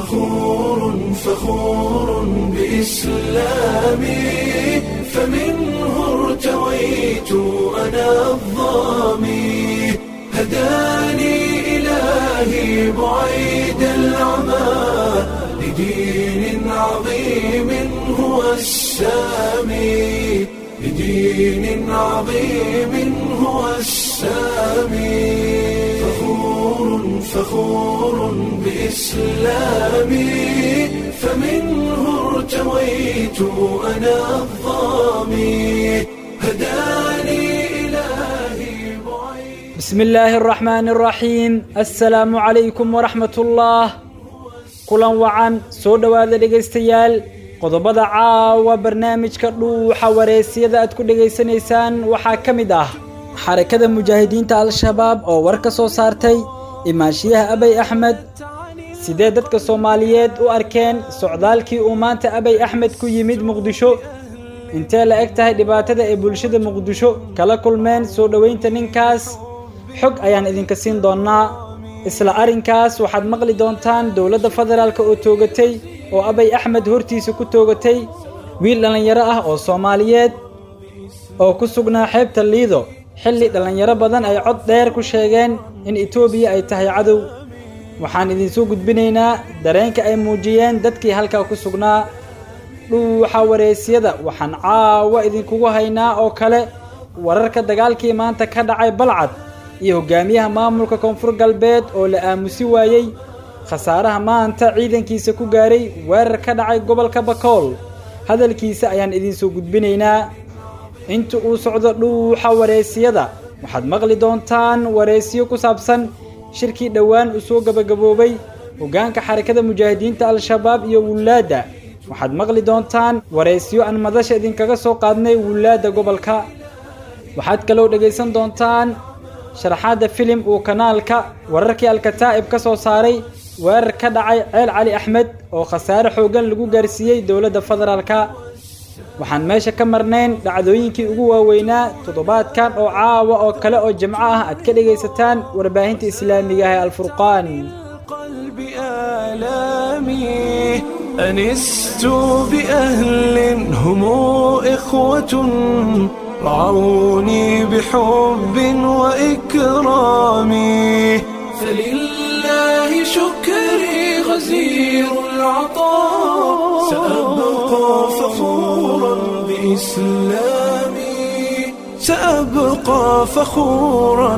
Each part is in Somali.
فخور فخور بإسلامي فمنه ارتويت أنا الظامي هداني إلهي بعيد العمى لدين عظيم هو السامي لدين عظيم هو السامي فخور فخور بإسلامي فمنه ارتويت أنا الظامي هداني إلهي بعيد بسم الله الرحمن الرحيم السلام عليكم ورحمة الله kulan wacan soo dhowaada dhegaystayaal qodobada caawa barnaamijka dhuuxa wareysiyada aad ku dhegaysanaysaan waxaa ka mid ah xarakada mujaahidiinta al-shabaab oo war ka soo saartay imaanshiyaha abay axmed sidee dadka soomaaliyeed u arkeen socdaalkii uu maanta abay axmed ku yimid muqdisho intee la eg tahay dhibaatada ay bulshada muqdisho kala kulmeen soo dhoweynta ninkaas xog ayaan idinka siin doonnaa isla arrinkaas waxaad maqli doontaan dowladda federaalka oo toogatay oo abay axmed hortiisa ku toogatay wiil dhallinyaro ah oo soomaaliyeed oo ku sugnaa xeebta liido xilli dhallinyaro badan ay cod dheer ku sheegeen in etoobiya ay tahay cadow waxaan idinsoo gudbinaynaa dareenka ay muujiyeen dadkii halkaa ku sugnaa dhuuxa wareysyada waxaan caawa idinkugu haynaa oo kale wararka dagaalkii maanta ka dhacay balcad iyo hogaamiyaha maamulka koonfur galbeed oo la aamusi waayey khasaaraha maanta ciidankiisa ku gaaray weerar ka dhacay gobolka bakool hadalkiisa ayaan idinsoo gudbinaynaa inta uu socdo dhuuxa wareysiyada waxaad maqli doontaan wareysiyo ku saabsan shirkii dhowaan uu soo gabagaboobay hoggaanka xarakada mujaahidiinta al-shabaab iyo wullaadda waxaad maqli doontaan wareysiyo aan madasha idinkaga soo qaadnay wullaadda gobolka waxaad kaloo dhegaysan doontaan sharaxaadda filim uu kanaalka wararkii alkataa'ib ka soo saaray weerar ka dhacay ceel cali axmed oo khasaare xooggan lagu gaarsiiyey dowladda federaalka waxaan meesha ka marnayn dhacdooyinkii ugu waaweynaa toddobaadkan oo caawa oo kale oo jimco ah aad ka dhegaysataan warbaahinta islaamiga ah ee alfurqaan قلب آلامي أنست بأهل هم إخوة رعوني بحب وإكرام فلله شكري غزير العطاء سأبقى فخورا بإسلامي سأبقى فخورا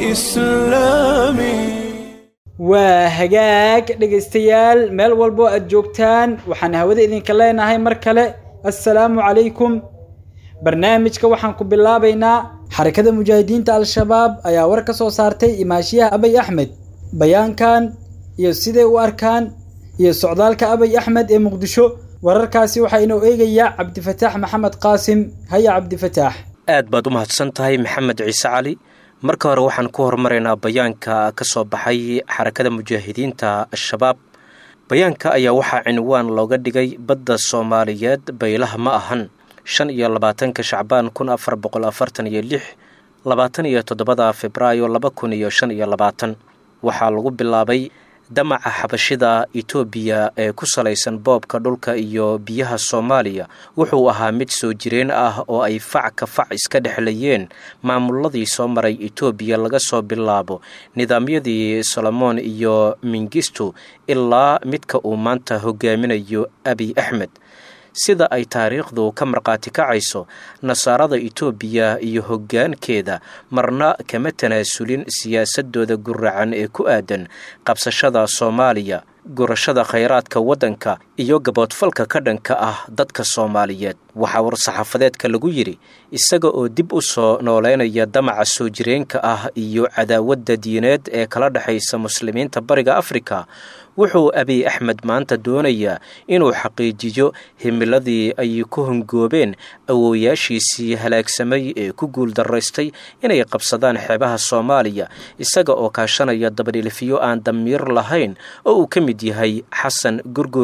بإسلامي waa hagaag dhegaystayaal meel walbo aad joogtaan waxaan hawada idinka leenahay mar kale assalaamu calaykum barnaamijka waxaan ku bilaabaynaa xarakada mujaahidiinta al-shabaab ayaa war ka soo saartay imaashiyaha abay axmed bayaankan iyo siday u arkaan iyo socdaalka abay axmed ee muqdisho wararkaasi waxaa inoo eegayaa cabdifataax maxamed qaasim haya cabdifataax aad baad u mahadsan tahay maxamed ciise cali marka hore waxaan ku horumaraynaa bayaanka ka soo baxay xarakada mujaahidiinta al-shabaab bayaanka ayaa waxaa cinwaan looga dhigay badda soomaaliyeed baylaha ma ahan shan iyo labaatanka shacbaan kun afar boqol afartan iyo lix labaatan iyo toddobada febraayo laba kun iyo shan iyo labaatan waxaa lagu bilaabay damaca xabashida etoobiya ee ku salaysan boobka dhulka iyo biyaha soomaaliya wuxuu ahaa mid soo jireen ah oo ay fac ka fac iska dhexlayeen maamuladii soo maray etoobiya laga soo bilaabo nidaamyadii solomoon iyo mingisto ilaa midka uu maanta hogaaminayo abiy axmed sida ay taariikhdu ka markhaati kacayso nasaarada etoobiya iyo hoggaankeeda marna kama tanaasulin siyaasadooda guracan ee ku aadan qabsashada soomaaliya gurashada khayraadka waddanka iyo gaboodfalka ka dhanka ah dadka soomaaliyeed waxaa war-saxaafadeedka lagu yidhi isaga oo dib u soo nooleynaya damaca soo jireenka ah iyo cadaawadda diineed ee kala dhexaysa muslimiinta bariga afrika wuxuu abiy axmed maanta doonayaa inuu xaqiijiyo himiladii ay ku hongoobeen awoowayaashiisii halaagsamay ee ku guuldaraystay inay qabsadaan xeebaha soomaaliya isaga oo kaashanaya dabadhilifyo aan damiir lahayn oo uu ka mid yahay xasan gurguurte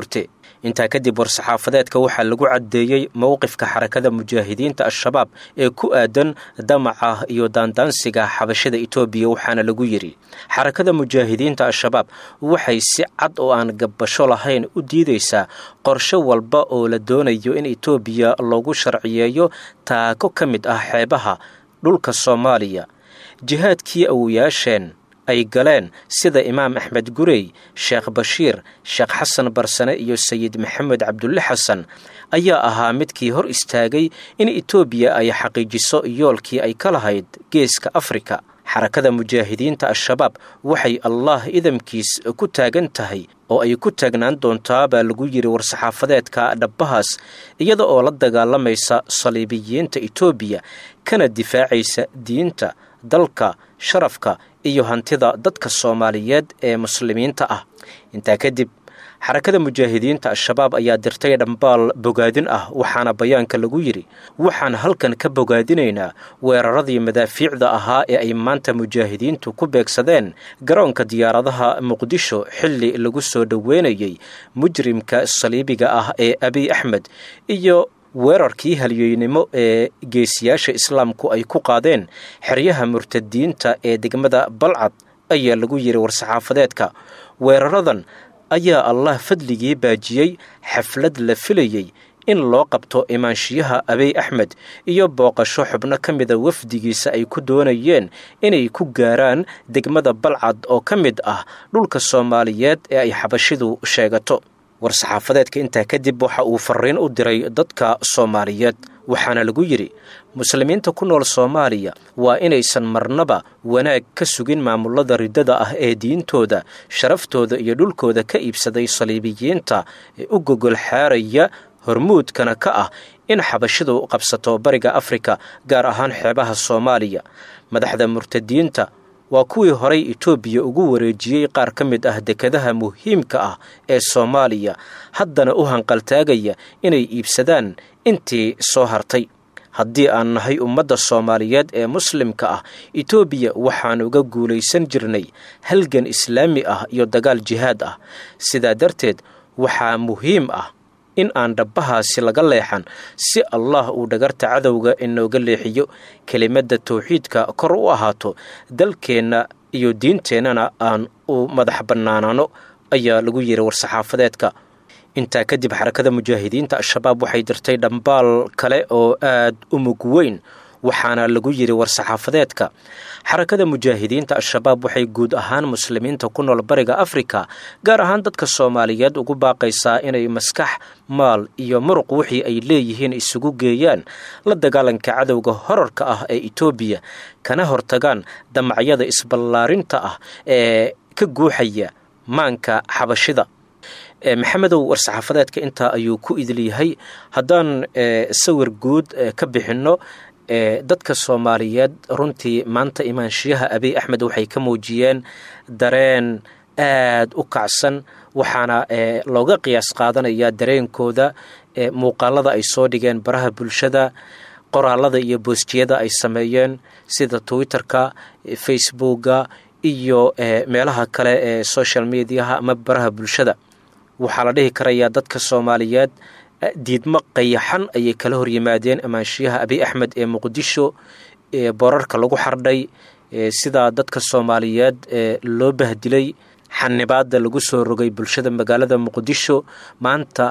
intaa kadib war-saxaafadeedka waxaa lagu caddeeyey mowqifka xarakada mujaahidiinta al-shabaab ee ku aadan damaca iyo daandaansiga xabashada etoobiya waxaana lagu yidhi xarakada mujaahidiinta al-shabaab waxay si cad oo aan gabbasho lahayn u diidaysaa qorshe walba oo la doonayo in etoobiya loogu sharciyeeyo taako ka mid ah xeebaha dhulka soomaaliya jihaadkii awoyaasheen ay galeen sida imaam axmed gurey sheekh bashiir sheekh xasan barsane iyo sayid maxamed cabdulle xasan ayaa ahaa midkii hor istaagay in etoobiya ay xaqiijiso yoolkii ay ka lahayd geeska afrika xarakada mujaahidiinta al-shabaab waxay allah idamkiis ku taagan tahay oo ay ku taagnaan doontaa baa lagu yidhi war-saxaafadeedka dhabbahaas iyada oo la dagaalamaysa saliibiyiinta etoobiya kana difaacaysa diinta dalka sharafka iyo hantida dadka soomaaliyeed ee muslimiinta ah intaa kadib xarakada mujaahidiinta al-shabaab ayaa dirtay dhambaal bogaadin ah waxaana bayaanka lagu yidhi waxaan halkan ka bogaadinaynaa weeraradii madaafiicda ahaa ee ay maanta mujaahidiintu ku beegsadeen garoonka diyaaradaha muqdisho xilli lagu soo dhoweynayey mujrimka saliibiga ah ee abiy axmed iyo weerarkii halyeynimo ee geesiyaasha islaamku ay ku qaadeen xeryaha murtadiinta ee degmada balcad ayaa lagu yidhi war-saxaafadeedka weeraradan ayaa allah fadligii baajiyey xaflad la filayey in loo qabto imaanshiyaha abiy axmed iyo booqasho xubno ka mida wafdigiisa ay ku doonayeen inay ku gaaraan degmada balcad oo ka mid ah dhulka soomaaliyeed ee ay xabashidu sheegato war-saxaafadeedka intaa kadib waxa uu fariin u diray dadka soomaaliyeed waxaana lagu yidhi muslimiinta ku nool soomaaliya waa inaysan marnaba wanaag ka sugin maamulada riddada ah ee diintooda sharaftooda iyo dhulkooda ka iibsaday saliibiyiinta ee u gogol xaaraya hormuudkana ka ah in xabashidu qabsato bariga afrika gaar ahaan xeebaha soomaaliya madaxda murtadiinta waa kuwii horay etoobiya ugu wareejiyey qaar ka mid ah dekadaha muhiimka ah ee soomaaliya haddana u hanqaltaagaya inay iibsadaan intii soo hartay haddii aan nahay ummadda soomaaliyeed ee muslimka ah etoobiya waxaan uga guulaysan jirnay halgan islaami ah iyo dagaal jihaad ah sidaa darteed waxaa muhiim ah in aan dhabbahaasi laga leexan si allah uu dhagarta cadowga inooga leexiyo kelimadda tawxiidka kor u ahaato dalkeenna iyo diinteennana aan u madax bannaanaano ayaa lagu yidhi war-saxaafadeedka intaa kadib xarakada mujaahidiinta al-shabaab waxay dirtay dhambaal kale oo aad u mug weyn waxaana lagu yidhi war-saxaafadeedka xarakada mujaahidiinta al-shabaab waxay guud ahaan muslimiinta ku nool bariga afrika gaar ahaan dadka soomaaliyeed ugu baaqaysaa inay maskax maal iyo muruq wixii ay leeyihiin isugu geeyaan la dagaalanka cadowga horarka ah ee etoobiya kana hortagaan damacyada isballaarinta ah ee ka guuxaya maanka xabashida maxamedow war-saxaafadeedka intaa ayuu ku idilyahay haddaan sawir guud ka bixinno dadka soomaaliyeed runtii maanta imaanshiyaha abiy axmed waxay ka muujiyeen dareen aad u kacsan waxaana looga qiyaas qaadanayaa dareenkooda muuqaalada ay soo dhigeen baraha bulshada qoraalada iyo boostiyada ay sameeyeen sida twitterka facebooka iyo meelaha kale ee social mediaha ama baraha bulshada waxaa la dhihi karayaa dadka soomaaliyeed diidmo qayaxan ayay kala horyimaadeen amaanshiyaha abiy axmed ee muqdisho ee boorarka lagu xardhay sidaa dadka soomaaliyeed loo bahdilay xanibaada lagu soo rogay bulshada magaalada muqdisho maanta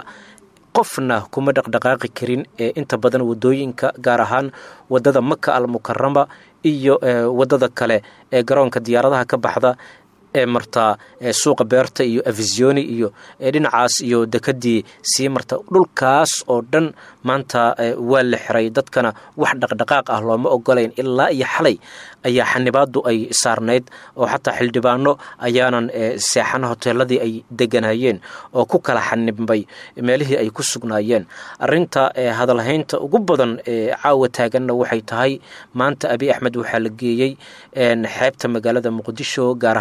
qofna kuma dhaqdhaqaaqi karin ee inta badan wadooyinka gaar ahaan wadada maka al mukarama iyo wadada kale ee garoonka diyaaradaha ka baxda ee martaa suuqa beerta iyo afisioni iyo dhinacaas iyo dekadii sii marta dhulkaas oo dhan maanta waa la xiray dadkana wax dhaqdhaqaaq ah looma ogolayn ilaa iyo xalay ayaa xanibaadu ay saarnayd oo xataa xildhibaano ayaanan seexan hoteeladii ay deganayeen oo ku kala xanibmay meelihii ay ku sugnaayeen arinta hadalhaynta ugu badan ee caawa taaganna waxay tahay maanta abiy axmed waxaa la geeyey xeebta magaalada muqdisho gaar ahaan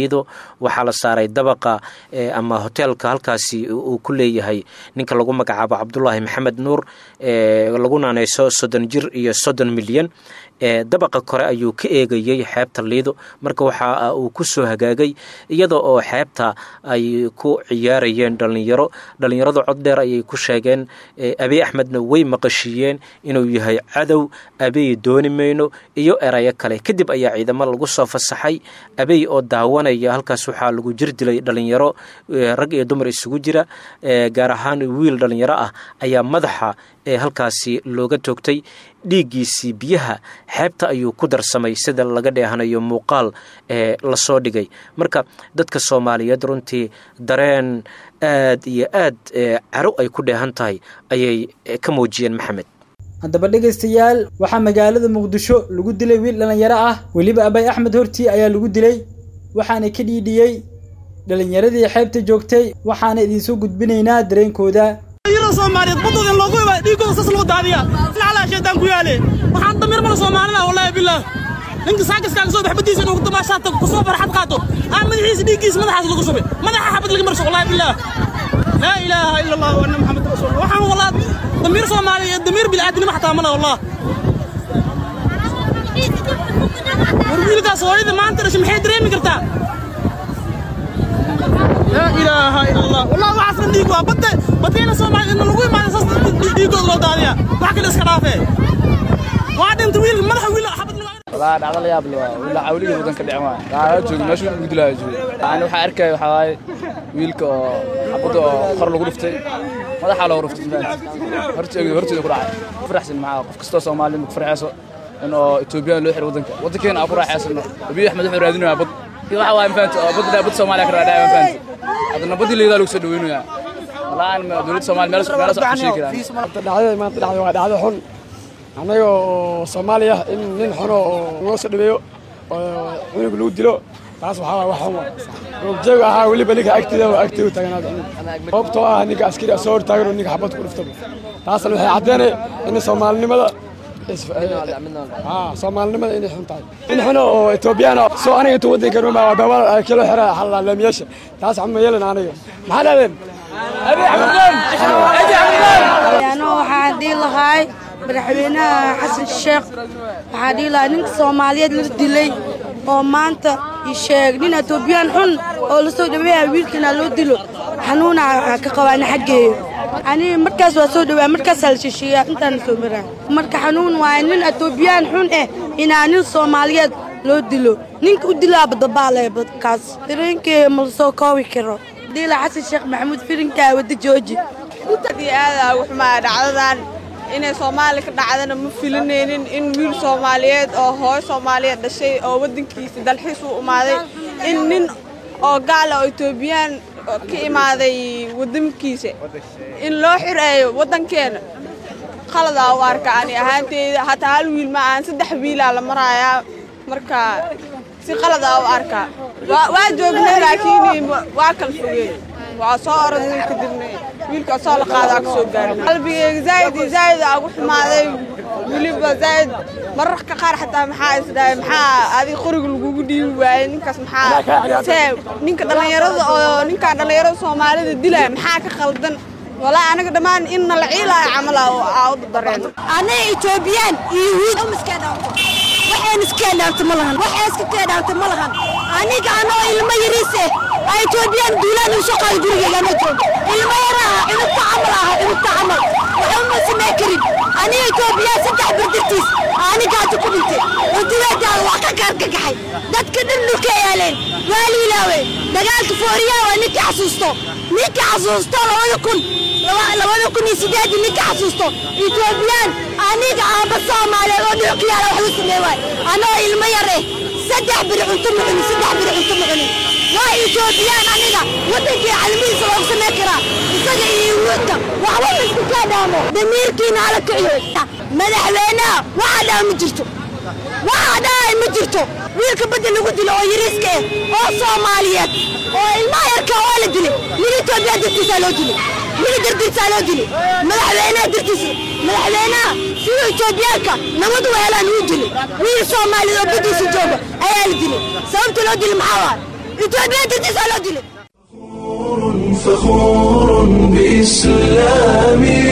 liido waxaa la saaray dabaqa ama hoteelka halkaasi uu ku leeyahay ninka lagu magacaabo cabdulaahi maxamed nuur lagu naaneyso soddon jir iyo soddon milyan dabaqa kore ayuu ka eegayey xeebta liido marka waxa uu ku soo hagaagay iyada oo xeebta ay ku ciyaarayeen dhallinyaro dhallinyaradu cod dheer ayay ku sheegeen abiy axmedna way maqashiiyeen inuu yahay cadow abiy dooni mayno iyo erayo kale kadib ayaa ciidamo lagu soo fasaxay abiy oo daawanaya halkaas waxaa lagu jir dilay dhallinyaro rag iyo dumar isugu jira gaar ahaan wiil dhallinyaro ah ayaa madaxa ee halkaasi looga toogtay dhiiggiisii biyaha xeebta ayuu ku darsamay sida laga dheehanayo muuqaal ee lasoo dhigay marka dadka soomaaliyeed runtii dareen aad iyo aad caro ay ku dheehan tahay ayay ka muujiyeen maxamed haddaba dhegaystayaal waxaa magaalada muqdisho lagu dilay wiil dhallinyaro ah weliba abay axmed hortii ayaa lagu dilay waxaana ka dhiidhiyey dhallinyaradii xeebta joogtay waxaana idinsoo gudbinaynaa dareenkooda soomaaliyeed badooda in loogu imaado dhiiggooda sas lagu daadiya naclaa shaydaan ku yaale waxaan damiir mala soomaalida wallaahi billaah ninka saakaskaa kasoo bax badiisa inuu damaashaata kusoo farxad qaato aan madaxiisa dhiiggiisa madaxaas lagu shubay madaxa xabad laga marsho wallaahi billaah laa ilaaha ila allah wa anna maxamed rasuul waxaan wallaa damiir soomaaliya damiir bilaadanimo xataa mala wallah war wiilkaas hooyada maanta dhashay maxay dareemi kartaa لا إله إلا الله والله وعصر ديقوا بد بدينا سوما إن لغوي ما نساس ديقوا لو داليا وحكي الإسكرافة وعد انت ويل ملح ويل حبت والله dhacdo la yaab leh wila awliga wadanka dhicin waa gaara joogi meeshu ugu dilaayo joogi aan waxa arkay waxa waaye wiilka oo xabada oo qor lagu dhuftay madaxa loo dhuftay horteeda horteeda ku dhacay faraxsan maxaa qof kasta Soomaali ma farxayso in oo Ethiopia loo xiro wadanka wadankeena aan ku raaxaysano Abiy Ahmed wuxuu raadinayaa bad waxa waaye mafaanta badda bad Soomaaliya ka raadaya mafaanta hadana badii leedahay lagu soo dhaweynaya والله أنا دولة الصومال مالس مالس شيء كذا dhacdada maanta dhacday waa dhacdo xun annaga oo soomaaliya in nin xuno oo noo soo dhaweeyo oo cunug lagu dilo taas waxaa waay wax xun waa roogjeegu ahaa weliba ninka agteeda waa agteedu taagnaada sababtoo ah ninka askari soo hortaagan oo ninka xabad ku dhuftaba taasna waxay caddeynay in soomaalinimada soomaalinimada inay xun tahay in xuno oo etoobiyaan soo aniga intuu waddanka ruma babal kilo xira xalaalaamiyaasha taas xuma yeelan aniga maxaa dhahdeen ano waxaan dhihi lahay madaxweynaha xasan sheekh waxaan dhihi lahaa ninka soomaaliyeed la dilay oo maanta ii sheeg nin etoobiyaan xun oo la soo dhaweeya wiilkana loo dilo xanuuna ka qabaana xaggeeyo ani markaas waa soo dhawaa markaasaa la shisheeyaa intaan soo maraa marka xanuun waaye nin etoobiyaan xun eh inaa nin soomaaliyeed loo dilo ninka u dilaa badabaale badkaas dareenkee ma la soo koobi karo diila xasan sheekh maxamuud firinkaa wada jooji aad aada ugu xumaa dhacdadan inay soomaali ka dhacdana ma filinaynin in wiil soomaaliyeed oo hooyo soomaaliyeed dhashay oo waddankiisa dalxiis u imaaday in nin oo gaala oo etoobiyaan ka imaaday waddankiisa in loo xireeyo waddankeena qaladaa u arka ani ahaanteyda hataa hal wiil ma aan saddex wiilaa la maraayaa marka si qaladaa u arkaa waa joognay laakiin waa kala fogeen waa soo orodnay kadibna wiilka soo la qaadaa ka soo gaarin qalbigeyga zaa'id iyo zaa'id aa ugu xumaaday weliba zaa'id mararka qaar xataa maxaa isdhahay maxaa adiga qoriga lagugu dhiibi waayey ninkaas maxaa see ninka dhallinyarada oo ninkaan dhallinyarada soomaalida dilaya maxaa ka qaldan walaa anaga dhammaan in nala ciilaayo camal aa u dareen anaga etoobiyaan iyo yuhuud umiskee dhaafto waxaan iskee dhaafto ma lahan waxaan iska kee dhaafto ma lahan aniga anoo ilmo yariis eh aa etoobiyaan duulaan u soo qaaday gurigeyga ma joogo ilmo yar aha cunugta camal aha cunugta camal waxba ma samee karin aniga etoobiyaan saddex birdirtiis anigaatu ku dhintay cuntidaadaada waa ka gaargagaxay dadka dhan dhulka yaaleen waa liilaawe dagaalka fooriyaa waa ninkii xasuusto ninkii xasuusto labada kun labada kun iyo sideedii ninka xasuusto etoobiyaan aniga aaba soomaaliyeed oo dhulka yaala wax u samee waay anoo ilmo yar eh saddex biri cunto ma cunin saddex biri cunto ma cunin waa etoobiyaan aniga waddankii calamihiisa loogu samee karaa isaga iyo yuhuudka waxba laisku kaa dhaamo damiirkiina ala kiciyo madaxweynaha waxa dhaha ma jirto waxa dhahay ma jirto wiilka badda lagu dilo oo yariiska eh oo soomaaliyeed oo ilmaha yarka waa la dilay nin etoobiyaan dartiisaa loo dilay nin dartiisaa loo dilay madaxweynaha dartiisa madaxweynaha siduu etoobiyaanka nabad u helaan wuu dilay wiil soomaaliyeed oo baddiisa jooga ayaa la dilay sababta loo dilay maxaa waa etoobiya dartiisaa loo dilay فخور بإسلامي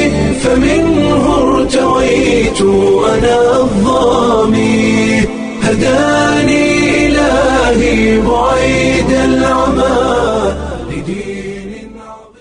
فمنه ارتويت أنا الظامي هداني إلهي بعيد العمى لدين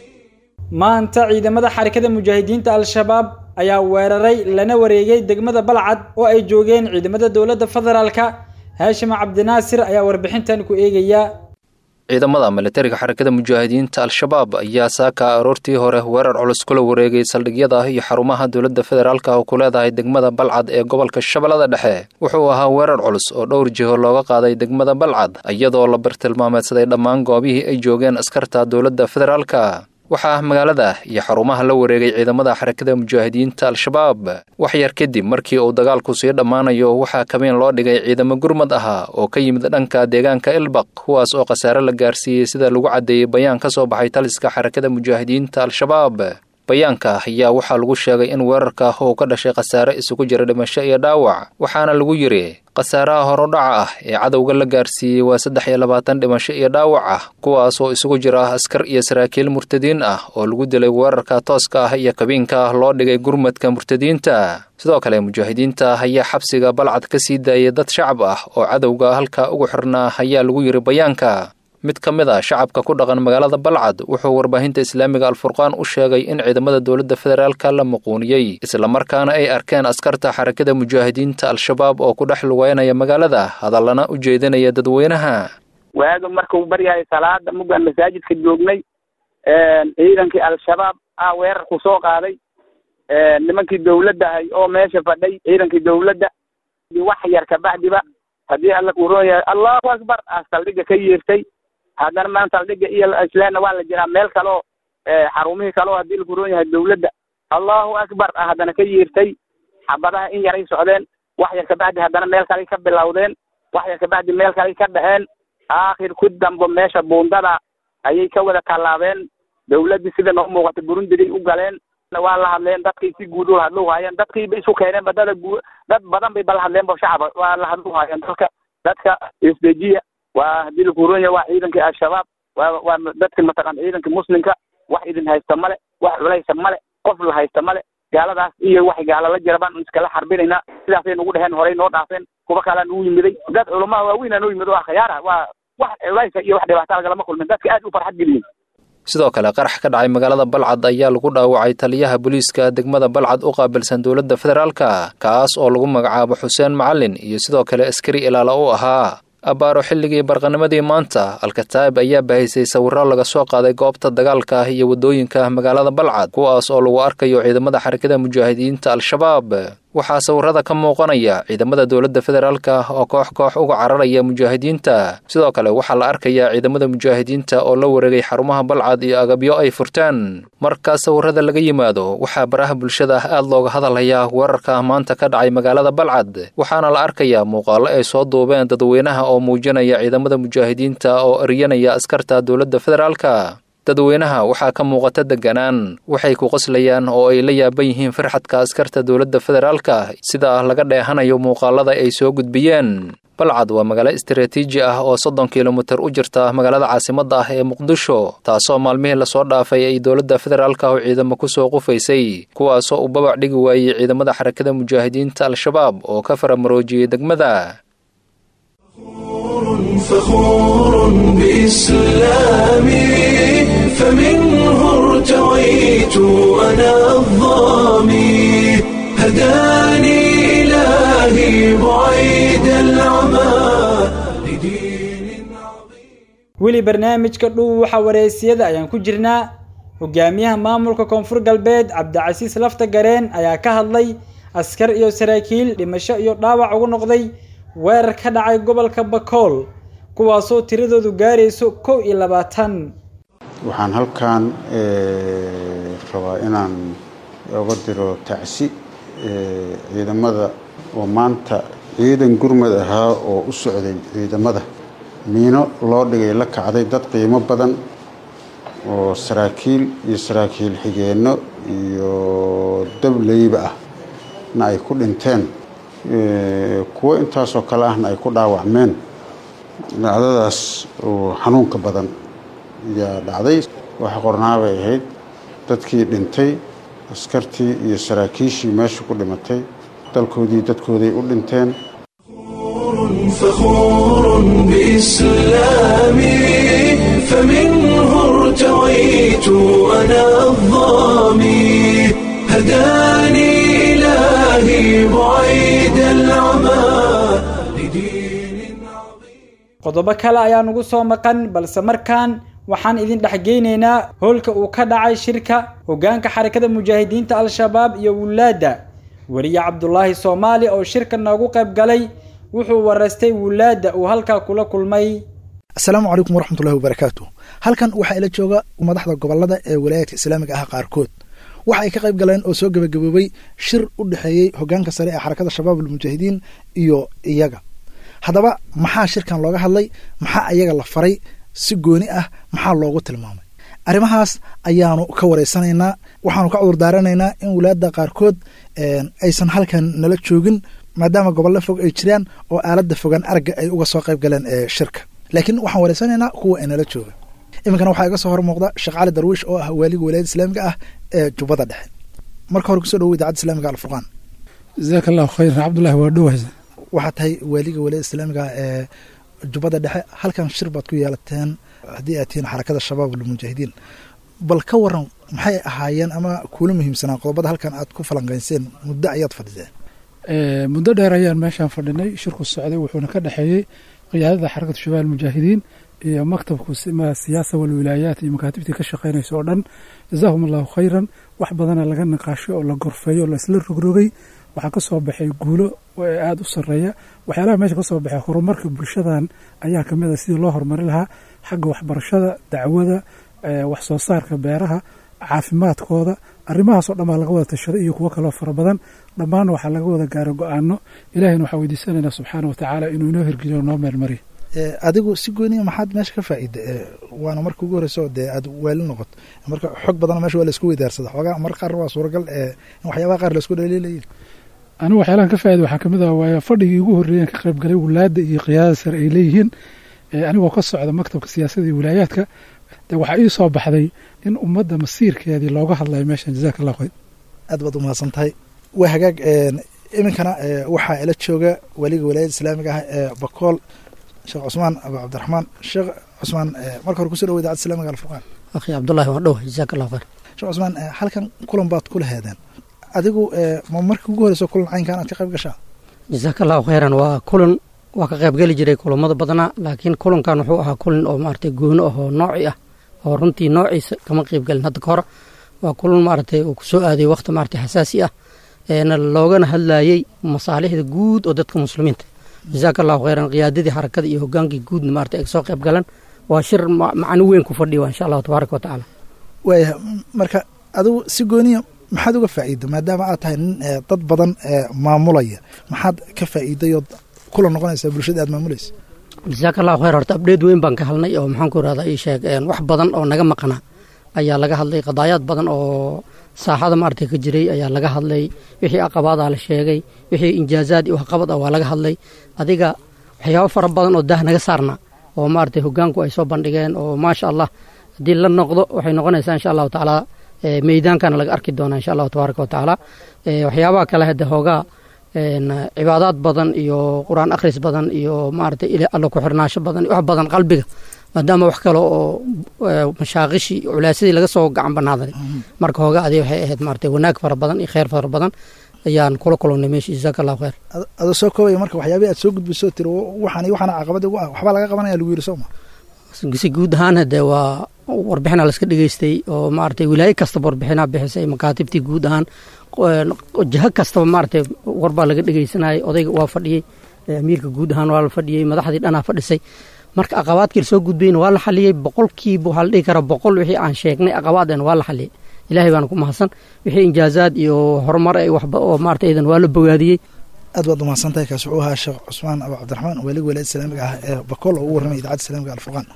maanta ciidamada xarakada mujaahidiinta al-shabaab ayaa weeraray lana wareegay degmada balcad oo ay joogeen ciidamada dowladda federaalka haashim cabdinaasir ayaa warbixintan ku eegaya ciidamada militariga xarakada mujaahidiinta al-shabaab ayaa saaka aroortii hore weerar culus kula wareegay saldhigyada iyo xarumaha dowladda federaalka oo ku leedahay degmada balcad ee gobolka shabeellada dhexe wuxuu ahaa weerar culus oo dhowr jiho looga qaaday degmada balcad iyadoo la bartilmaameedsaday dhammaan goobihii ay joogeen askarta dowladda federaalka waxaa magaalada iyo xarumaha la wareegay ciidamada xarakada mujaahidiinta al-shabaab wax yar kadib markii uu dagaalku sii dhammaanayo waxaa kabeen loo dhigay ciidamo gurmad ahaa oo ka yimid dhanka deegaanka ilbaq kuwaas oo khasaare la gaarsiiyey sida lagu caddeeyey bayaan ka soo baxay taliska xarakada mujaahidiinta al-shabaab bayaanka ayaa waxaa lagu sheegay in weerarka uu ka dhashay khasaare isugu jira dhimasho iyo dhaawac waxaana lagu yidhi khasaaraha horodhaca ah ee cadowga la gaarsiiyey waa saddex iyo labaatan dhimasho iyo dhaawac ah kuwaas oo isugu jira askar iyo saraakiil murtadiin ah oo lagu dilay weerarka tooska ah iyo kabiinka loo dhigay gurmadka murtadiinta sidoo kale mujaahidiinta ayaa xabsiga balcad ka sii daayay dad shacab ah oo cadowga halka ugu xirnaa ayaa lagu yidhi bayaanka mid ka mid a shacabka ku dhaqan magaalada balcad wuxuu warbaahinta islaamiga alfurqaan u sheegay in ciidamada dowladda federaalka la muquuniyey islamarkaana ay arkeen askarta xarakada mujaahidiinta al-shabaab oo ku dhex lugeynaya magaalada hadallana u jeedinaya dadweynaha waaga markuu baryahay salaada muggaan masaajidka joognay ciidankii al-shabaab ah weerar ku soo qaaday nimankii dawladda ahay oo meesha fadhay ciidankii dawladda wax yar kabacdiba haddii alla kuuron yahay allahu akbar ah saldhigga ka yeertay haddana maan saldhigga iyo islaamna waa la jiraa meel kaleo xarumihii kaleo haddii lakuuron yahay dawladda allahu akbar ah haddana ka yeertay xabadaha in yaray socdeen wax yar kabacdi haddana meel kaley ka bilowdeen wax yar kabacdi meel kaley ka dhexeen aakhir ku dambo meesha buundada ayay ka wada tallaabeen dawladdii sida noo muuqata burundigay u galeen waa la hadleen dadkii si guud ula hadlu haayeen dadkii bay isu keeneen badada guu dad badan bay bala hadleen bo shacaba waa la hadlu haayeen dadka dadka isdejiya waa haddii lakuuronya waa ciidankii al-shabaab waa waa dadki mataqan ciidankii muslimka wax idin haysta male wax culaysa male qof la haysta male gaaladaas iyo wax gaala la jira baan iskala xarbinaynaa sidaasay nugu dheheen horey noo dhaafeen kuwa kalaa nugu yimiday dad culamaha waaweynaa noo yimid waa khiyaara waa wax culaysa iyo wax dhibaata lagalama kulmin dadka aad u farxad geliyeen sidoo kale qarax ka dhacay magaalada balcad ayaa lagu dhaawacay taliyaha booliiska degmada balcad u qaabilsan dowladda federaalka kaas oo lagu magacaabo xuseen macalin iyo sidoo kale askari ilaala u ahaa abbaaro xilligii barqanimadii maanta alkataab ayaa bahaysay sawirro laga soo qaaday goobta dagaalka ah iyo waddooyinka magaalada balcad kuwaas oo lagu arkayo ciidamada xarakada mujaahidiinta al-shabaab waxaa sawirrada ka muuqanaya ciidamada dowladda federaalka oo koox koox uga cararaya mujaahidiinta sidoo kale waxaa la arkayaa ciidamada mujaahidiinta oo la wareegay xarumaha balcad iyo agabyo ay furteen marka sawirrada laga yimaado waxaa baraha bulshada aad looga hadalhayaa weerarka maanta ka dhacay magaalada balcad waxaana la arkayaa muuqaallo ay soo duubeen dadweynaha oo muujinaya ciidamada mujaahidiinta oo eryanaya askarta dowladda federaalka dadweynaha waxaa ka muuqata deganaan waxay ku qoslayaan oo ay la yaaban yihiin farxadka askarta dowladda federaalka sida laga dheehanayo muuqaalada ay soo gudbiyeen balcad waa magaalo istaraatiiji ah oo soddon kilomitir u jirta magaalada caasimadda ah ee muqdisho taasoo maalmihii lasoo dhaafay ay dowladda federaalka oo ciidamo kusoo qufaysay kuwaasoo uu babac dhigi waayey ciidamada xarakada mujaahidiinta al-shabaab oo ka faramaroojiyey degmada فخور بإسلامي فمنه ارتويت أنا الظامي هداني إلهي بعيد العمى weli barnaamijka dhuuxa wareysiyada ayaan ku jirnaa hogaamiyaha maamulka koonfur galbeed cabdicasiis lafta gareen ayaa ka hadlay askar iyo saraakiil dhimasho iyo dhaawac ugu noqday weerar ka dhacay gobolka bakool kuwaasoo tiradoodu gaarayso kow iyo labaatan waxaan halkan rabaa inaan oga diro tacsi ciidamada oo maanta ciidan gurmad ahaa oo u socday ciidamada miino loo dhigay la kacday dad qiimo badan oo saraakiil iyo saraakiil xigeenno iyo dableyba ah na ay ku dhinteen kuwo intaasoo kale ahna ay ku dhaawacmeen dhacdadaas oo xanuunka badan ayaa dhacday wax qornaabay ahayd dadkii dhintay askartii iyo saraakiishii meesha ku dhimatay dalkoodii dadkooday u dhinteen فخور بإسلامي فمنه ارتويت أنا الظامي هداني إلهي بعيد العمى qodobo kale ayaa nugu soo maqan balse markaan waxaan idin dhexgeynaynaa howlka uu ka dhacay shirka hoggaanka xarakada mujaahidiinta al-shabaab iyo wulaadda weliye cabdulaahi soomaali oo shirka noogu qayb galay wuxuu waraystay wulaadda uu halkaa kula kulmay asalaamu calaykum waraxmatullahi wabarakaatu halkan waxaa ila jooga madaxda gobolada ee walaayaadka islaamiga ah qaarkood waxa ay ka qayb galeen oo soo gebagaboobay shir u dhexeeyey hoggaanka sare ee xarakada shabaab almujaahidiin iyo iyaga haddaba maxaa shirkan looga hadlay maxaa iyaga la faray si gooni ah maxaa loogu tilmaamay arrimahaas ayaanu ka wareysanaynaa waxaanu ka cudur daaranaynaa in walaadda qaarkood aysan halkan nala joogin maadaama gobollo fog ay jiraan oo aaladda fogaan aragga ay uga soo qayb galeen ee shirka laakiin waxaan wareysanaynaa kuwa ay nala jooga iminkana waxaa iga soo hor muuqda sheekh cali darwiish oo ah waaliga walaayada islaamiga ah ee jubbada dhexe marka hore kusoo dhawo idaacadda islamiga alfurqaan jazaaka allahu khayran cabdullahi waa dhowaysa waxaa tahay waaliga walaayada islaamiga ah ee jubbada dhexe halkan shir baad ku yeelateen haddii aad tihiin xarakada shabaab almujaahidiin bal ka waran maxay ahaayeen ama kuula muhiimsanaa qodobada halkan aad ku falanqayseen muddo ayaad fadhiseen muddo dheer ayaan meeshaan fadhinay shirku socday wuxuuna ka dhexeeyey qiyaadada xarakatu shabaab almujaahidiin iyo maktabku siyaasa walwilaayaat iyo makaatibtii ka shaqeynaysa oo dhan jazaahum allahu khayran wax badana laga niqaashay oo la gorfeeyo oo laisla rogrogay waxaa ka soo baxay guulo aada u sarreeya waxyaalaha meesha ka soo baxay horumarka bulshadan ayaa ka mid a sidii loo horumari lahaa xagga waxbarashada dacwada wax soo saarka beeraha caafimaadkooda arrimahaasoo dhan baa laga wada tashaday iyo kuwo kaloo fara badan dhammaanna waxaa laga wada gaaray go-aano ilahayna waxaa weydiisanaynaa subxaana wa tacaala inuu inoo hirgeliyo noo meelmariyo adigu si gooniya maxaad meesha ka faa'iida waana marka ugu horeyso dee aad waali noqoto marka xog badan meesha waa laisku weydaarsada xoogaa mar qaar waa suuragal in waxyaabaha qaar laisku dhaliilayin anigu waxyaalahan ka faaida waxaa kamid ah waaya fadhigii ugu horreeyan ka qayb galay wulaadda iyo qiyaadada sare ay leeyihiin anigoo ka socda maktabka siyaasadda iyo wilaayaadka de waxaa ii soo baxday in ummadda masiirkeedii looga hadlayo meeshan jazaka allahu khayr aad baad umahadsan tahay waa hagaag iminkana waxaa ila jooga waliga walaayada islaamiga ah ee bakool sheekh cusmaan abu cabdiraxmaan sheekh cusmaan marka hore kusoo dhawo idaacadda islamiga alfurqaan akhi cabdullahi waa dhow jazaaka allahu khayr sheekh cusmaan halkan kulan baad kula heedeen adigu ma markii ugu horeyso kulan caynkan aad ka qayb gashaa jazaaka allahu khayran waa kulan waa ka qayb geli jiray kulamada badnaa laakiin kulankan wuxuu ahaa kulan oo maaragtay goono ah oo nooci ah oo runtii noociisa kama qayb gelin hadda ka hor waa kulan maaragtay uu kusoo aaday waqti maaragtay xasaasi ah eena loogana hadlayey masaalixda guud oo dadka muslimiinta jazaaka allahu khayran qiyaadadii xarakada iyo hogaankii guudna maaragtay ay soo qayb galan waa shir macno weyn ku fadhiya insha allahu tabaaraka wa tacaala waaya marka adigu si gooniya maxaad uga faa'iida maadaama aad tahay nin dad badan maamulaya maxaad ka faa'iiday ood kula noqonaysaa bulshada aad maamulaysa jazaaka allahu khayr horta abdheed weyn baan ka hadlnay oo maxaan ku irahdaa ii sheeg wax badan oo naga maqna ayaa laga hadlay qadaayaad badan oo saaxada maaragtay ka jiray ayaa laga hadlay wixii aqabaadaa la sheegay wixii injaazaad iyo waxqabad ah waa laga hadlay adiga waxyaabo fara badan oo daah naga saarna oo maaragtay hogaanku ay soo bandhigeen oo maasha allah haddii la noqdo waxay noqonaysaa insha allahu tacaala meydaankana laga arki doonaa insha allahu tabaaraka wa tacaala waxyaabaha kale hadde hoogaa cibaadaad badan iyo qur-aan akhris badan iyo maaragtay alla ku xirnaasho badan wax badan qalbiga maadaama wax kale oo mashaaqishii culaasadii laga soo gacan banaaday marka hooga adi waxay ahayd maaragtay wanaag fara badan iyo kheyr fara badan ayaan kula kulannay meesha jazaaka allahu khayr adoo soo koobaya marka waxyaabihi aad soo gudbiso tiri waxaan iyo waxaana caqabada ugu ah waxbaa laga qabanaya lagu yiri sooma si guud ahaan hadee waa warbixina laska dhegeystay oo maaragtay wilaayo kastaba warbixinaa bixisay makaatibtii guud ahaan jaho kastaba maaragtay warbaa laga dhegeysanayay odayga waa fadhiyey amiirka guud ahaan waa la fadhiyey madaxdii dhanaa fadhisay marka aqabaadkii lasoo gudbayna waa la xaliyey boqolkiiba waxaa la dhihi karaa boqol wixii aan sheegnay aqabaadena waa la xaliyey ilaahay baana ku mahadsan wixii injaazaad iyo horumar ay waxba oo maarata idan waa la bogaadiyey aad baad umahadsan tahay kaasi wuxuu ahaa sheekh cusmaan abu cabdiraxmaan welig walaayad islaamiga ah ee bakool oo ugu warramay idaacadda islaamiga alfurqaan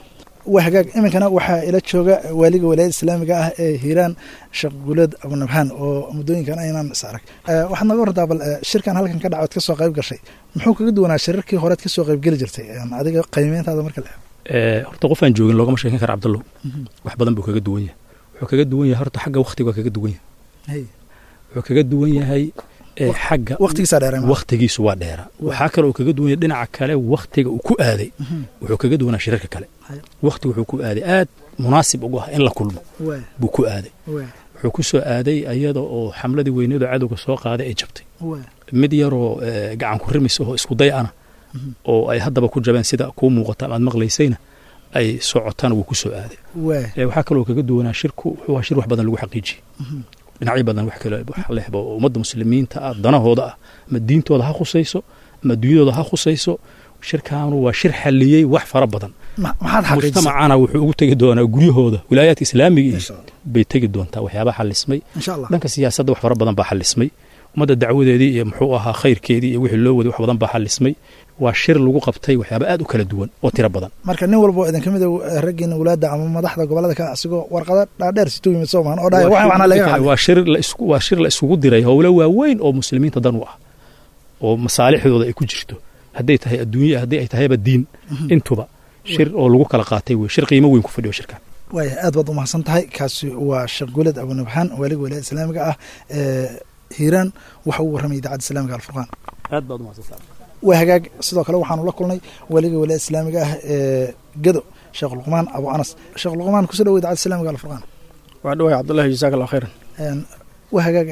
waa hagaag iminkana waxaa ila jooga waaliga walaayada islaamiga ah ee hiiraan sheekh guuleed abunabhaan oo muddooyinkan aynaan is arag waxaad naga wartaa bal shirkan halkan ka dhacood ka soo qayb gashay muxuu kaga duwanaa shirarkii horead ka soo qaybgeli jirtay adiga qiimeyntaada marka la eego horta qof aan joogin loogama sheekin kara cabdallow wax badan buu kaga duwan yahay wuxuu kaga duwan yahay horta xagga waktiga waa kaga duwan yahay wuxuu kaga duwan yahay xagga waktigiisu waa dheera waxaa kale uu kaga duwan yahay dhinaca kale waktiga uu ku aaday wuxuu kaga duwanaa shirarka kale wakti wuxuu ku aaday aad munaasib ugu ah in la kulmo buu ku aaday wuxuu ku soo aaday ayada oo xamladii weyneedoo cadowga soo qaaday ay jabtay mid yaroo gacan ku rimis oo isku day ana oo ay haddaba ku jabeen sida kuu muuqata amaad maqlaysayna ay socotaan wuu ku soo aaday waxaa kaloo kaga duwanaa shirku wuxuu shir wax badan lagu xaqiijiyey dhinacyo badan wax kale wax lehba oo ummadda muslimiinta ah danahooda ah ama diintooda ha khusayso ama adduunyadooda ha khusayso shirkaanu waa shir xalliyey wax fara badan mujtamacana wuxuu ugu tegi doonaa guryahooda wilaayaadka islaamiga bay tegi doontaa waxyaabaha xalismay dhanka siyaasadda wax fara badan baa xalismay ummadda dacwadeedii iyo muxuu ahaa khayrkeedii iyo wixii loo waday wax badan baa xalismay waa shir lagu qabtay waxyaaba aad u kala duwan oo tiro badan marka nin walbo idin ka mid a raggiina walaada ama madaxda gobolada ka asigoo warqada dhaadheer situ yimid soomaan oo dhahaya waxaan waxna laga waa shir la isku waa shir la isugu diray howlo waaweyn oo muslimiinta dan u ah oo masaalixdooda ay ku jirto hadday tahay adduunya haddii ay tahayba diin intuba shir oo lagu kala qaatay wey shir qiimo weyn ku fadhiyo shirkan waaya aad baad umahadsan tahay kaasi waa sheekh guuled abunabxaan waaliga walaayada islaamiga ah ee hiiraan waxa uu warramay idaacadda islaamiga alfurqaan aad baad umahadsantahay waa hagaag sidoo kale waxaanu la kulnay waaliga walaayada islaamiga ah ee gedo sheekh luqmaan abu anas sheekh luqmaan kusoo dhawo idaacadda islaamiga alfurqaan waa dhawahay cabdullahi jazaak allah khayran waa hagaag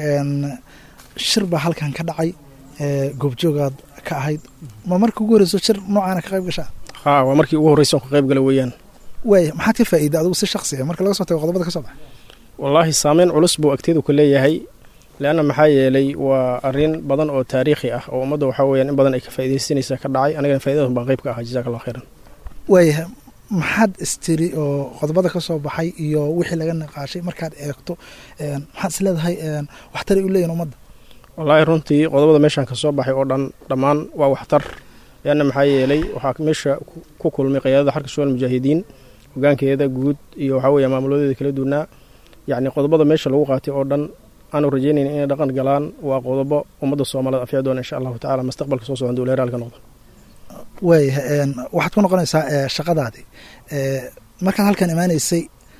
shir baa halkan ka dhacay goobjoogaad ka ahayd ma markii ugu horreyso shir noocaana ka qayb gashaa ha waa markii ugu horreysa ka qayb gala weeyaan waaya maxaad ka faa'iida adigu si shaksi ah marka laga soo tago qodobada ka soo baxay wallaahi saameyn culus buu agteedu ku leeyahay leanna maxaa yeelay waa arrin badan oo taariikhi ah oo ummadda waxaa weeyaan in badan ay ka faa'iidaysanaysa ka dhacay anigana faa'idadan baan qayb ka ahaa jazaak allah khayran waaya maxaad istiri oo qodobada ka soo baxay iyo wixii laga niqaashay markaad eegto maxaad is leedahay waxtaray u leeyihin ummadda wallaahi runtii qodobada meeshaan ka soo baxay oo dhan dhammaan waa waxtar leanna maxaa yeelay waxaa meesha ku kulmay qiyaadada xarka shuwal mujaahidiin hogaankeeda guud iyo waxaa weeye maamuloodeeda kala duwanaa yacni qodobada meesha lagu qaatay oo dhan aanu rajaynayn inay dhaqan galaan waa qodobo ummadda soomaalida afyaa doona insha allahu tacala mustaqbalka soo socon dowleeraalka noqda waaya waxaad ku noqonaysaa shaqadaadii markaad halkan imaanaysay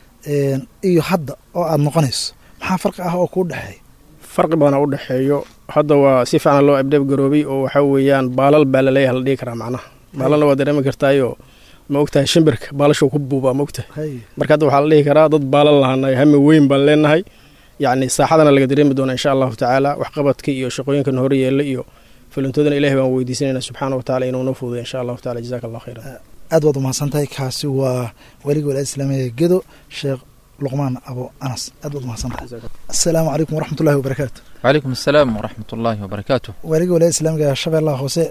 iyo hadda oo aada noqonayso maxaa farqi ah oo kuu dhexeeya farqi badana u dhexeeyo hadda waa si fiican loo abdheeb garoobay oo waxaa weeyaan baalal baa laleeyaha la dhihi karaa macnaha baalalna waa dareemi kartaayoo ma ogtahay shimbirka baalashuu ku buubaa ma ogtahay marka hadda waxaa la dhihi karaa dad baalal lahaanayo hami weyn baan leenahay yacni saaxadana laga dareemi doona insha allahu tacaala waxqabadka iyo shaqooyinkan hore yeela iyo fulintoodana ilahi baan weydiisanayna subxaana wa tacala inuu noo fududay insha allahu tacala jazaak allah khayran aad baad umahadsan tahay kaasi waa weliga walaayada islaamiga gedo sheekh luqmaan abo anas aad baad umahadsan tahay assalaamu calaykum waraxmatullahi wabarakaatu وعليكم السلام ورحمة الله وبركاته waaliga walaayada islaamiga shabeellaha hoose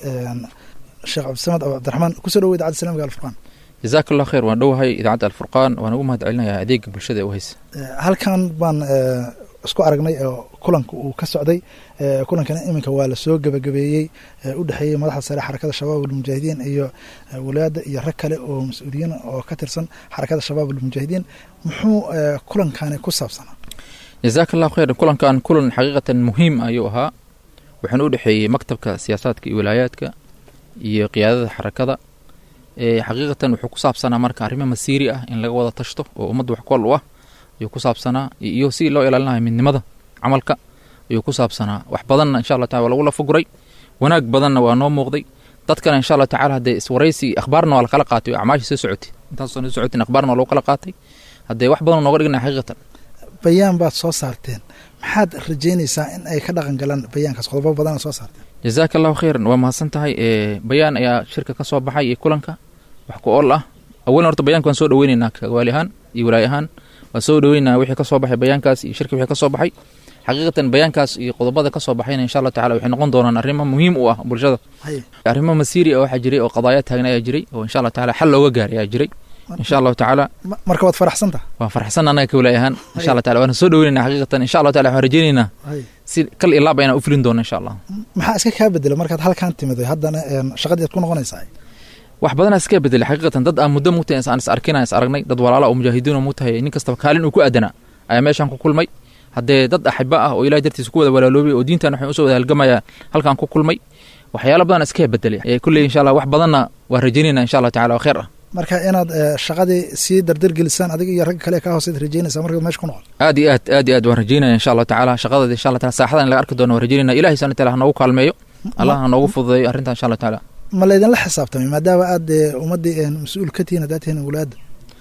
sheekh cabdisamad abu cabdiraxmaan kusoo dhawo idaacadda islaamiga alfurqaan جزاك الله خير waan dhowahay idaacadda alfurqaan waan ugu mahad celinayaa adeega bulshada ee u haysa halkan baan isku aragnay oo kulanka uu ka socday kulankana iminka waa lasoo gebagabeeyey u dhexeeyey madaxda sare xarakada shabaab almujaahidiin iyo walaada iyo rag kale oo mas-uuliyiin oo ka tirsan xarakada shabaab almujaahidiin muxuu kulankani ku saabsanaa jazaak allahu khayr kulankan kulan xaqiiqatan muhiim ayuu ahaa waxaana u dhexeeyey maktabka siyaasaadka iyo walaayaadka iyo qiyaadada xarakada xaqiiqatan wuxuu ku saabsanaa marka arrimo masiiri ah in laga wada tashto oo ummadda wax kol u ah ayuu ku saabsanaa iyo si loo ilaalinayo midnimada camalka ayuu ku saabsanaa wax badanna insha allah taala waa lagu lafaguray wanaag badanna waa noo muuqday dadkana insha allah tacala haddee iswaraysi akhbaarna waa lakala qaatay oo acmaashii soo socotay intaasoo soo socotin akhbaarna waa lagu kala qaatay haddee wax badan nooga dhignaya xaqiiqatan bayaan baad soo saarteen maxaad rajeynaysaa in ay ka dhaqan galaan bayaankaas qodobo badana soo saarteen jazaaka allahu khayran waa mahadsan tahay bayaan ayaa shirka ka soo baxay iyo kulanka wax ku ool ah awalan horta bayanka waan soo dhaweyneynaa kagawaali ahaan iyo walaay ahaan waan soo dhaweyneynaa wixii ka soo baxay bayaankaas iyo shirka wixii ka soo baxay xaqiiqatan bayaankaas iyo qodobada ka soo baxayna insha allah tacala waxay noqon doonaan arrimo muhiim u ah bulshada arrimo masiiri ah waxaa jiray oo qadaaya taagna ayaa jiray oo insha allah tacala xal looga gaaray ayaa jiray insha allahu tacaala marka waad faraxsanta waan faraxsan annaga ka walaay ahaan insha allah tacala waana soo dhaweyneynaa xaqiiqatan insha allah tacala waxaan rajeyneynaa si kal ilaaba inaan u fulin doono insha allah maxaa iska kaa bedela markaad halkan timiday haddana shaqadii aad ku noqonaysaa wax badanaa iska bedelay xaqiiqatan dad aan muddo mugtahay aan is arkinaa is aragnay dad walaala oo mujaahidiin oo mugtahay nin kastaba kaalin uu ku aadanaa ayaa meeshaan ku kulmay haddee dad axiba ah oo ilahay dartiisa ku wada walaaloobay oo diintan waxay usoo wada halgamaya halkaan ku kulmay waxyaalo badan iska bedelay kulley insha allah wax badanna waa rajaynayna insha allah tacala waa khayr ah marka inaad shaqadii sii dardargelisaan adiga iyo ragga kale ka hooseed rajaynaysaa markaad meesha ku noqon aad iyo aad aad iyo aad waan rajaynaya insha allahu tacaala shaqadeeda insha allah taala saaxada in laga arki doono waan rajaynayna ilahay subhana taala ha noogu kaalmeeyo allah ha noogu fududeeyo arrintan insha allah tacaala ma laydinla xisaabtamay maadaama aad ummaddii mas-uul ka tihiin haddaad tihiin awlaadda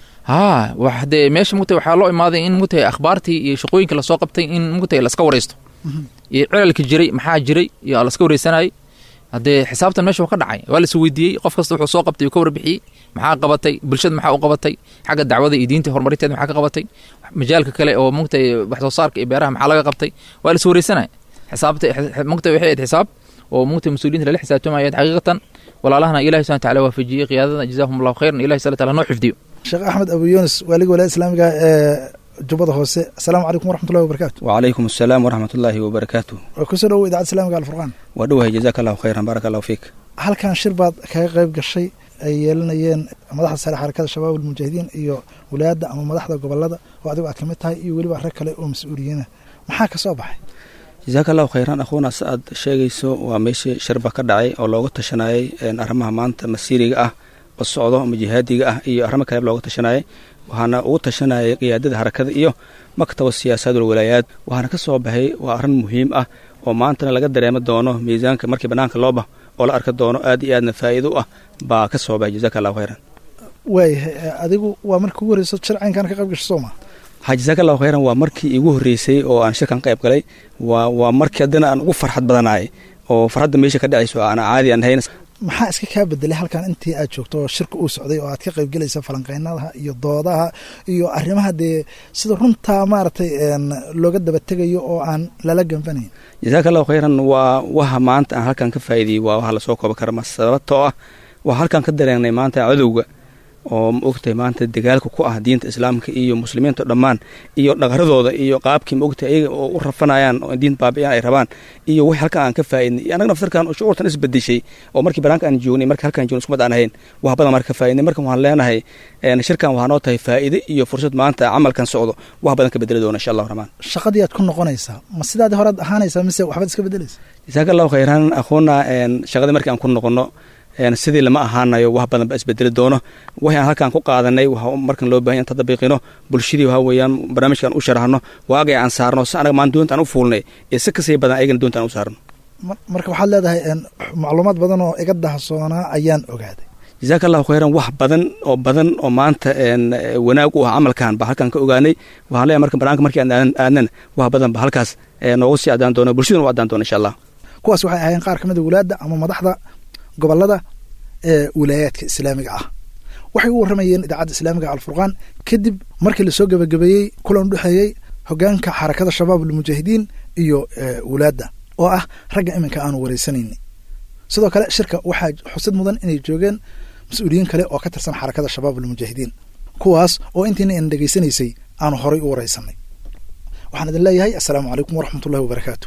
haa wax dee meesha mugtay waxaa loo imaaday in mugtay akhbaartii iyo shaqooyinka lasoo qabtay in mugtay laska waraysto iyo cilalka jiray maxaa jiray iyo laska wareysanayay haddee xisaabtan meesha waa ka dhacay waa las weydiiyey qof kasta wuxuu soo qabtay uu ka warbixiyey maxaa qabatay bulshada maxaa u qabatay xagga dacwada iyo diinta horumarinteeda maxaa ka qabatay majaalka kale oo mugtay wax soo saarka iyo beeraha maxaa laga qabtay waa las wareysanaya xisaabta mugtay waxay ahayd xisaab oo mugtay mas-uuliyiinta lala xisaabtamayayd xaqiiqatan walaalahana ilahi subhana tacala waafajiyey qiyaadada jazahum allahu khayran ilahi subhana taala noo xifdiyo sheekh axmed abu yunis waaliga walaayada islaamiga ee jubbada hoose asalaamu calaykum waraxmatullahi wabarakatu wacalaykum asalaam waraxmatullaahi wabarakaatu waa kusoo dhowow idaacadda islamiga alfurqaan waa dhowahay jazaaka allahu khayran baaraka allahu fiik halkan shir baad kaga qayb gashay ay yeelanayeen madaxda sare xarakada shabaab almujaahidiin iyo walaayadda ama madaxda gobolada oo adigu aad ka mid tahay iyo weliba rag kale oo mas-uuliyiina maxaa ka soo baxay jazaaka allahu khayran akhuuna si aad sheegayso waa meeshii shirba ka dhacay oo looga tashanayay arrimaha maanta masiiriga ah oo socdo ama jihaadiga ah iyo arrimo kaleba looga tashanayay waxaana ugu tashanayay qiyaadada harakada iyo maktaba siyaasadul walaayaad waxaana ka soo baxay waa arrin muhiim ah oo maantana laga dareemo doono miisaanka markii bannaanka loo bah oo la arki doono aad iyo aadna faa'iido u ah baa ka soo baxay jazaaka allahu khayran waayahay adigu waa markii ugu horreyso shircaynkan ka qayb gasho soo maa ha jazaaka allahu khayran waa markii iigu horreysay oo aan shirkan qayb galay waa waa markii haddana aan ugu farxad badanahay oo farxadda meesha ka dhacayso aan caadi aan hayn maxaa iska kaa bedelay halkan intii aad joogto oo shirka uu socday oo aad ka qayb gelaysa falanqeynadaha iyo doodaha iyo arrimaha dee sida runtaa maaragtay looga daba tegayo oo aan lala ganfanayn jazaaka allahu khayran waa waha maanta aan halkan ka faa'iidiyey waa waxa lasoo kooban kara ma sababtoo ah waa halkan ka dareenay maanta cadowga oo ma ogtahay maanta dagaalka ku ah diinta islaamka iyo muslimiinta dhammaan iyo dhaqaradooda iyo qaabkii ma ogtahay ayaga oo u rafanayaan oo diin baabi'iyaan ay rabaan iyo wax halkan aan ka faa'iidnay iyo annaga naftarkan shucuurtan isbedeshay oo markii banaanka aan joognay markii halkan joogno iskumad aan ahayn wax badan marka ka faa'iidnay markan waxaan leenahay shirkan waxaa noo tahay faa'iide iyo fursad maanta camalkan socdo wax badan ka bedeli doona insha allahu raxmaan shaqadii aad ku noqonaysaa ma sidaadii horead ahaanaysaa mise waxbaad iska bedelaysa jasaaka allahu khayran akhuuna shaqadii markii aan ku noqono sidii lama ahaanayo wax badan ba isbedeli doono waxay aan halkaan ku qaadanay waxa markan loo bahan inta dabiiqino bulshadii waxa weeyaan barnaamijkan u sharahno waagay aan saarno si anaga maan doonta aan u fuulnay iyo si kasii badan ayagana doonta aan u saarno marka waxaad leedahay macluumaad badan oo iga dahsoonaa ayaan ogaaday jazaaka allahu khayran wax badan oo badan oo maanta wanaag u ah camalkan ba halkaan ka ogaanay waxaan leeyahay marka banaanka markii aan aadnana wax badan ba halkaas noogu sii adaan doono bulshaduna u adaan doono insha allah kuwaas waxay ahaayeen qaar ka mid a walaadda ama madaxda gobolada ee wilaayaadka islaamiga ah waxay u warramayeen idaacadda islaamiga alfurqaan kadib markii lasoo gebagabeeyey kulan udhexeeyey hogaanka xarakada shabaab almujaahidiin iyo wulaadda oo ah ragga iminka aanu wareysanayni sidoo kale shirka waxaa xusid mudan inay joogeen mas-uuliyiin kale oo ka tirsan xarakada shabaab almujaahidiin kuwaas oo intiina aan dhegaysanaysay aanu horay u wareysanay waxaan idin leeyahay assalaamu calaykum waraxmatullahi wabarakaatu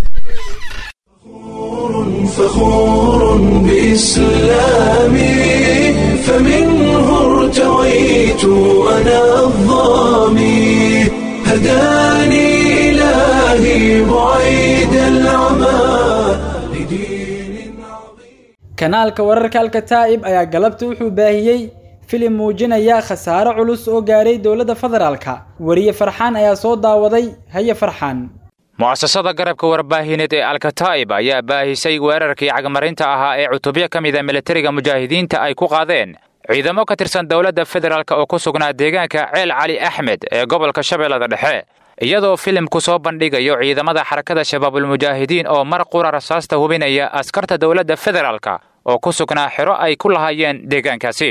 فخور بإسلامي فمنه ارتويت أنا الظامي هداني إلهي بعيد العمى kanaalka wararka alkataa'ib ayaa galabta wuxuu baahiyey filim muujinaya khasaare culus oo gaaray dowladda federaalka weriye farxaan ayaa soo daawaday haye farxaan mu'asasada garabka warbaahineed ee alkataa'ib ayaa baahisay weerarkii cagmarinta ahaa ee cutubyo ka mida militariga mujaahidiinta ay ku qaadeen ciidamo ka tirsan dowladda federaalk oo ku sugnaa deegaanka ceel cali axmed ee gobolka shabeellada dhexe iyadoo filimku soo bandhigayo ciidamada xarakada shabaabulmujaahidiin oo mar qura rasaasta hubinaya askarta dowladda federaalka oo ku sugnaa xero ay ku lahaayeen deegaankaasi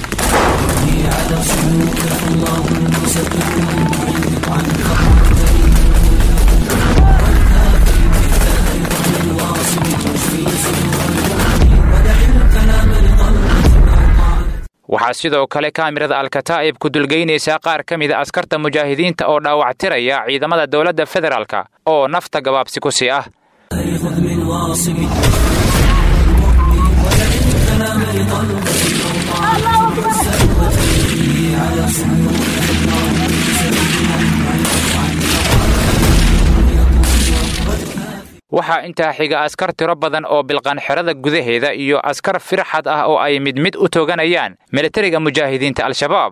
waxaa sidoo kale kaamirada alkataa'ib ku dulgeynaysaa qaar ka mida askarta mujaahidiinta oo dhaawactiraya ciidamada dowladda federaalka oo nafta gabaabsi ku sii ah waxaa intaa xiga askar tiro badan oo bilqan xerada gudaheeda iyo askar firxad ah oo ay mid mid u tooganayaan militariga mujaahidiinta al-shabaab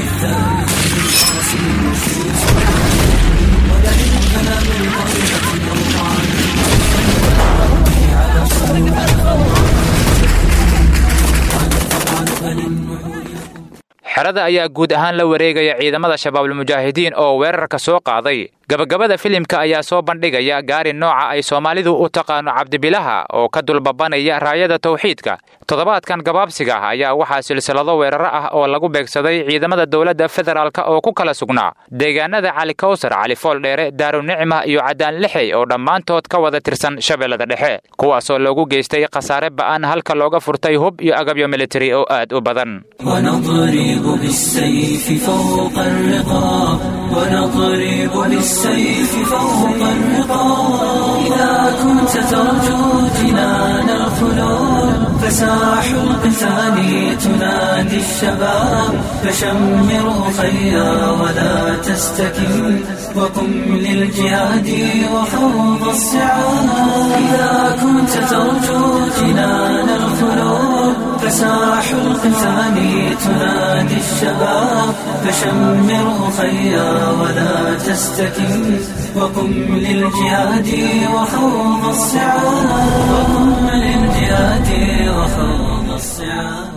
xerada ayaa guud ahaan la wareegaya ciidamada shabaabulmujaahidiin oo weerarka soo qaaday gabagabada filimka ayaa soo bandhigaya gaari nooca ay soomaalidu u taqaano cabdibilaha oo ka dulbabanaya raayada tawxiidka toddobaadkan gabaabsiga ah ayaa waxaa silsilado weeraro ah oo lagu beegsaday ciidamada dowladda federaalk oo ku kala sugnaa deegaanada cali kawsar cali fooldheere daarunicma iyo cadaan lixey oo dhammaantood ka wada tirsan shabeellada dhexe kuwaasoo loogu geystay khasaare ba'an halka looga furtay hub iyo agabyo militari oo aad u badan ونضرب بالسيف فوق الرقاب ونضرب بالسيف فوق الرقاب إذا كنت ترجو جنان الخلود فساح القتال تنادي الشباب فشمروا خيرا ولا تستكن وقم للجهاد وحوض الصعاب إذا كنت ترجو جنان الخلود فساح القتال تنادي الشباب فشمروا خيرا ولا تستكن وقم للجهاد وحوض الصعاب وقم للجهاد وحوض الصعاب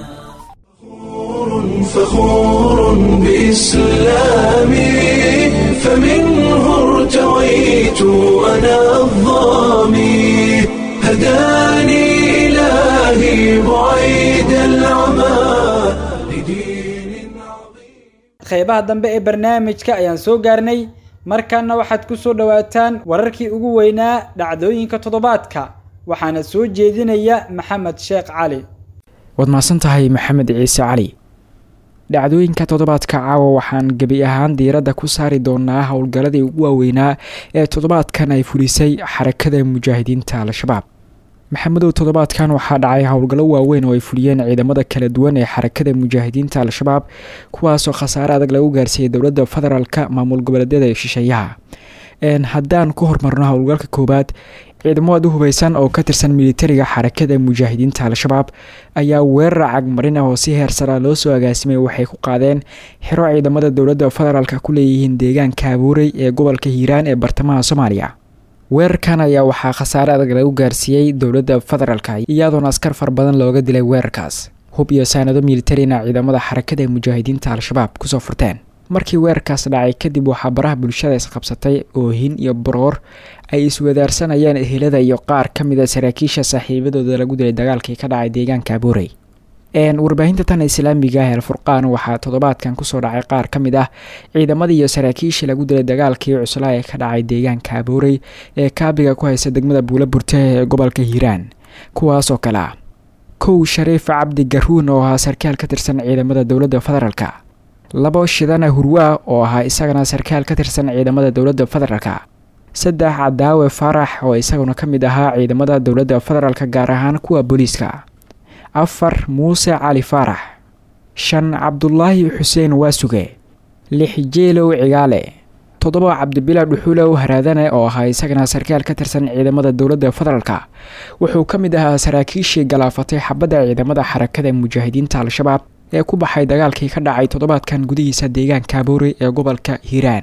فخور بإسلامي فمنه ارتويت أنا الظامي هداني إلهي بعيد العمى qeybaha dambe ee barnaamijka ayaan soo gaarnay markaana waxaad ku soo dhowaataan wararkii ugu weynaa dhacdooyinka toddobaadka waxaana soo jeedinaya maxamed sheekh cali waad mahadsan tahay maxamed ciise cali dhacdooyinka toddobaadka caawa waxaan gebi ahaan diiradda ku saari doonaa howlgalladii ugu waaweynaa ee toddobaadkan ay fulisay xarakada mujaahidiinta al-shabaab maxamedow toddobaadkan waxaa dhacay howlgallo waaweyn oo ay fuliyeen ciidamada kala duwan ee xarakada mujaahidiinta al-shabaab kuwaasoo khasaare adag lagu gaarsiiyey dowladda federaalka maamul goboleedyada ee shisheeyaha haddaan ku hormarno howlgalka koowaad ciidamo aad u hubeysan oo ka tirsan militariga xarakada mujaahidiinta al-shabaab ayaa weerar cagmarin ah oo si heersara loo soo agaasimay waxay ku qaadeen xero ciidamada dowladda federaalka ku leeyihiin deegaanka abuurey ee gobolka hiiraan ee bartamaha soomaaliya weerarkan ayaa waxaa khasaare adag lagu gaarsiiyey dowladda federaalka iyadoona askar far badan looga dilay weerarkaas hub iyo saanado militarina ciidamada xarakada mujaahidiinta al-shabaab kusoo furteen markii weerarkaas dhacay kadib waxaa baraha bulshada isqabsatay oohin iyo baroor ay iswadaarsanayeen ehelada iyo qaar ka mid a saraakiisha saaxiibadooda lagu dilay dagaalkii ka dhacay deegaanka abuurey warbaahinta tan islaamiga ah alfurqaan waxaa toddobaadkan kusoo dhacay qaar ka mid ah ciidamadii iyo saraakiishii lagu dilay dagaalkii cuslaa ee ka dhacay deegaanka abuurey ee kaabiga ku haysa degmada buula burte ee gobolka hiiraan kuwaasoo kale ah kow shariif cabdi garuun oo ahaa sarkaal ka tirsan ciidamada dowladda federaalka labo shidana hurwaa oo ahaa isagana sarkaal ka tirsan ciidamada dowladda federaalka saddex cadaawe faarax oo isaguna ka mid ahaa ciidamada dowladda federaalka gaar ahaan kuwa booliiska afar muuse cali faarax shan cabdulaahi xuseen waasuge lix jeelow cigaale toddoba cabdibila dhuxulow haraadane oo ahaa isagana sarkaal ka tirsan ciidamada dowladda federaalka wuxuu ka mid ahaa saraakiishii galaafatay xabadda ciidamada xarakada mujaahidiinta al-shabaab ee ku baxay dagaalkii ka dhacay toddobaadkan gudihiisa deegaanka abuuri ee gobolka hiiraan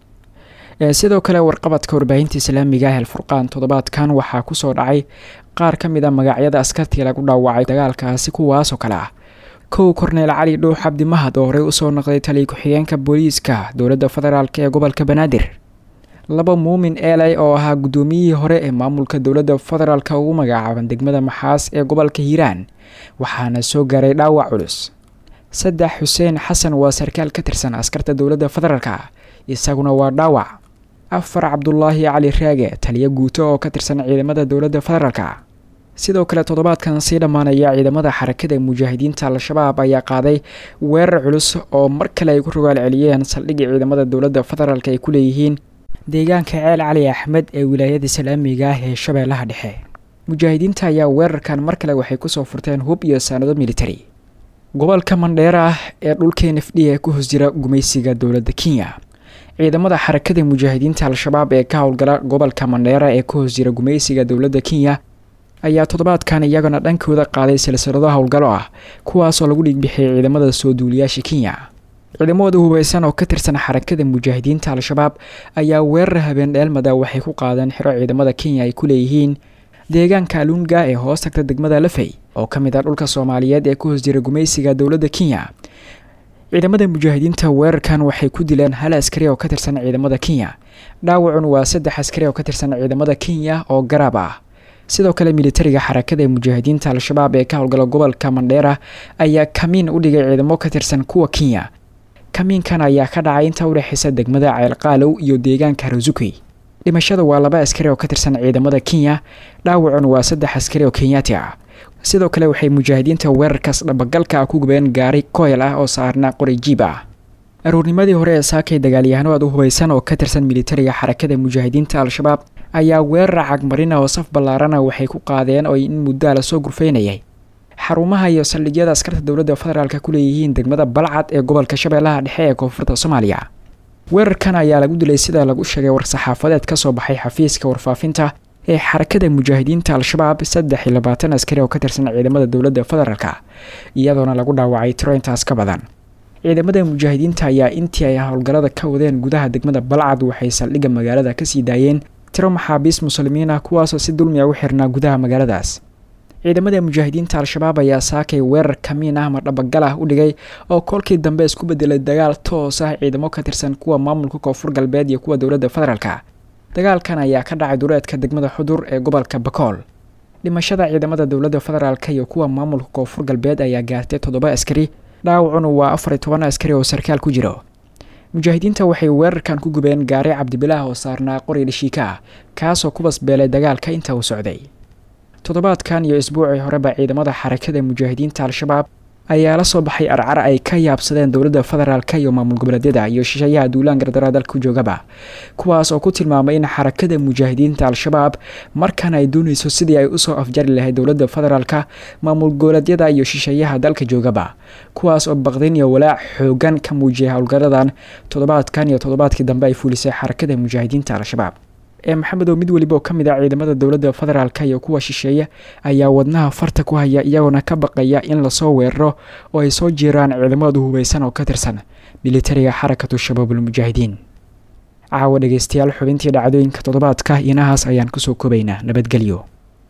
sidoo kale warqabadka warbaahinta islaamiga ah alfurqaan toddobaadkan waxaa kusoo dhacay qaar ka mid a magacyada askartii lagu dhaawacay dagaalkaasi kuwaasoo kale ah kow korneel cali dhuux cabdi mahad oo horey usoo noqday taliya ku-xigeenka booliiska dowladda federaalk ee gobolka banaadir laba muumin eeley oo ahaa guddoomiyihii hore ee maamulka dowladda federaalk ugu magacaaban degmada maxaas ee gobolka hiiraan waxaana soo gaaray dhaawac culus saddex xuseen xasan waa sarkaal ka tirsan askarta dowladda federaalka isaguna waa dhaawac afar cabdulaahi cali raage taliyo guuto oo ka tirsan ciidamada dowladda federaalka sidoo kale toddobaadkan sii dhammaanaya ciidamada xarakada mujaahidiinta al-shabaab ayaa qaaday weerar culus oo mar kale ay ku rogaal celiyeen saldhigii ciidamada dowladda federaalk ay ku leeyihiin deegaanka ceel cali axmed ee wilaayada islaamiga ah ee shabeellaha dhexe mujaahidiinta ayaa weerarkan mar kale waxay kusoo furteen hub iyo saanado militari gobolka mandheera ah ee dhulka n f d ee ku hoos jira gumaysiga dowladda kenya ciidamada xarakada mujaahidiinta al-shabaab ee ka howlgala gobolka mandheera ee ku hoos jira gumaysiga dowladda kenya ayaa toddobaadkan iyagana dhankooda qaaday silsilado howlgalo ah kuwaasoo lagu dhiigbixiyay ciidamada soo duuliyaasha kenya ciidamada hubeysan oo ka tirsan xarakada mujaahidiinta al-shabaab ayaa weerar habeen dheelmada waxay ku qaadeen xiro ciidamada kenya ay ku leeyihiin deegaanka alunga ee hoos tagta degmada lafey oo ka mid ah dhulka soomaaliyeed ee ku hoos jira gumaysiga dowladda kenya ciidamada mujaahidiinta weerarkan waxay ku dileen hal askari oo ka tirsan ciidamada kenya dhaawacun waa saddex askari oo ka tirsan ciidamada kenya oo garaab ah sidoo kale militariga xarakada ee mujaahidiinta al-shabaab ee ka howlgala gobolka mandheera ayaa kamiin u dhigay ciidamo ka tirsan kuwa kenya kamiinkan ayaa ka dhacay inta udhexeysa degmada ceelqaalow iyo deegaanka rasuki dhimashada waa laba askari oo ka tirsan ciidamada kenya dhaawacun waa saddex askari oo kenyaati ah sidoo kale waxay mujaahidiinta weerarkaas dhabagalka ah ku gubeen gaari koyl ah oo saarna qori jiib ah aroornimadii hore ee saakay dagaalyahano aad u hubeysan oo ka tirsan militariga xarakada mujaahidiinta al-shabaab ayaa weerar cagmarina oo saf ballaarana waxay ku qaadeen oo in muddaa lasoo gurfaynayay xarumaha iyo saldhigyada askarta dowladda federaalk ku leeyihiin degmada balcad ee gobolka shabeellaha dhexe ee koonfurta soomaaliya weerarkan ayaa lagu dilay sida lagu sheegay war-saxaafadeed ka soo baxay xafiiska warfaafinta ee xarakada mujaahidiinta al-shabaab saddex iyo labaatan askari oo ka tirsan ciidamada dowladda federaalk iyadoona lagu dhaawacay tiro intaas ka badan ciidamada mujaahidiinta ayaa intii ay howlgallada ka wadeen gudaha degmada balcad waxay saldhigga magaalada kasii daayeen tiro maxaabiis muslimiin ah kuwaasoo si dulmi a u xirnaa gudaha magaaladaas ciidamada mujaahidiinta al-shabaab ayaa saakay weerar kamiin ah ama dhabagal ah u dhigay oo kolkii dambe isku bedelay dagaal toos ah ciidamo ka tirsan kuwa maamulka koonfur galbeed iyo kuwa dowladda federaalk dagaalkan ayaa ka dhacay dureedka degmada xudur ee gobolka bakool dhimashada ciidamada dowladda federaalk iyo kuwa maamulka koonfur galbeed ayaa gaartay toddoba askari dhaawacuna waa afar iyo toban askari oo sarkaal ku jiro mujaahidiinta waxay weerarkan ku gubeen gaari cabdibilaah oo saarnaa qori dhashiika ah kaasoo ku basbeelay dagaalka inta uu socday toddobaadkan iyo isbuucii horeba ciidamada xarakada mujaahidiinta al-shabaab ayaa la soo baxay arcar ay ka yaabsadeen dowladda federaalk iyo maamul goboleedyada iyo shisheeyaha duulaan gardara dalka joogaba kuwaas oo ku tilmaamay in xarakada mujaahidiinta al-shabaab markan ay doonayso sidii ay usoo afjari lahayd dowladda federaalk maamul goboleedyada iyo shisheeyaha dalka joogaba kuwaas oo baqdin iyo walaac xoogan ka muujiyay howlgaladan toddobaadkan iyo toddobaadkii dambe ay fuulisay xarakada mujaahidiinta al-shabaab ee maxamed oo mid weliba oo ka mid ah ciidamada dowladda federaalk iyo kuwa shisheeye ayaa wadnaha farta ku haya iyagoona ka baqaya in lasoo weeraro oo ay soo jiiraan ciidamadu hubeysan oo ka tirsan militariga xarakatu shabaabulmujaahidiin caawa dhegeystayaal xubintii dhacdooyinka toddobaadka inahaas ayaan kusoo kobaynaa nabadgelyo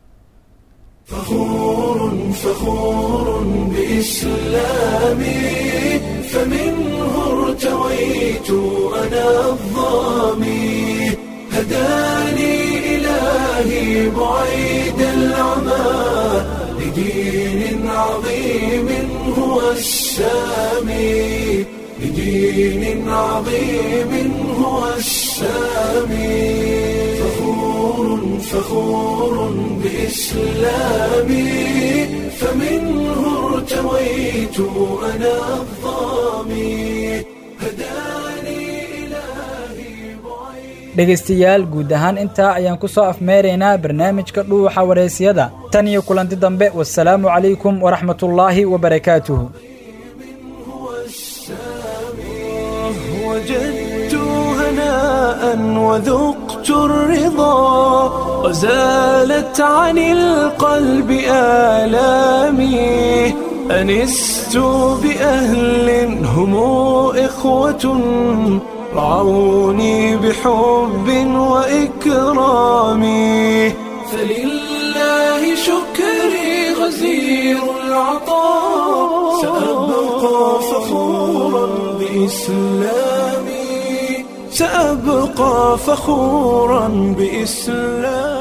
هداني إلهي بعيد العمى لدين عظيم هو السامي لدين عظيم هو السامي فخور فخور بإسلامي فمنه ارتويت أنا الظامي dhegaystayaal guud ahaan intaa ayaan ku soo afmeeraynaa barnaamijka dhuuxa wareysiyada tan iyo kulanti dambe wasalaamu calaykum waraxmatullaahi wabarakaatuhu وجدت هناء وذقت الرضا وزالت عن القلب آلامي أنست بأهل هم إخوة رعوني بحب وإكرام فلله شكري غزير العطاء سأبقى فخورا بإسلامي سأبقى فخورا بإسلامي